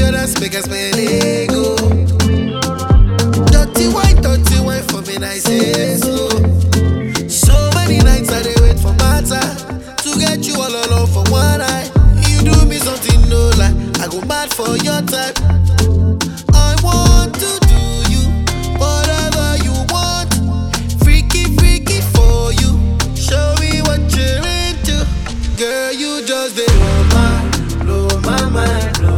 dollars, make us spend it go. Dirty wine, dirty wine for me, I say so. So many nights I dey wait for matter to get you all alone for one night. You do me something no lie, I go mad for your type. I want to do you whatever you want, freaky freaky for you. Show me what you're into, girl. You just dey blow my, blow my mind, blow